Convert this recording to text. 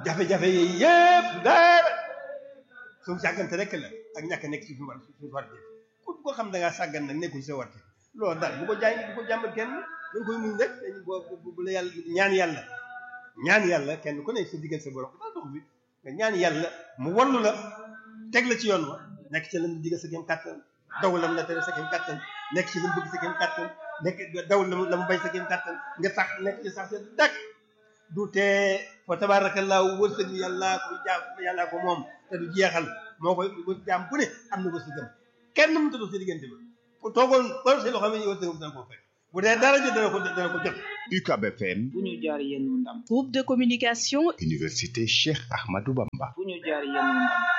jafe-jafe yi yëpp dara suñu sàggante rek la ak ñàkk nekk ci suñu war suñu war ku ko xam da ngaa sàggan nag nekkul sa warte loolu daal bu ko jaay bu ko jàmbat kenn da nga koy muñ rek dañ bu bu la yàlla ñaan yàlla ñaan yàlla kenn ku ne sa diggal sa borom daal dox bi nga ñaan yàlla mu wallu la teg la ci yoon wa nekk ci lam digal sa kem kàttan daw lam la tere sa kem kàttan nekk ci lam bëgg sa kem kàttan nekk daw lam la mu bay sa kem kàttan nga sax nekk ci sax seen dak du tee fa tabaarakallaahu wërsëg yàlla ko jaam yàllaa ko moom te du jeexal moo koy wër jaam bu ne am na wërsëgam kenn mu tëdd sa diggante ba ku toogoon ba si loo xam ne wërsëgam dana ko fekk bu dee dara jot dana ko dana ko jot UCAB FM fu ñu jaar yenn ndam Groupe de communication Université Cheikh Ahmadou Bamba fu ñu jaar yenn ndam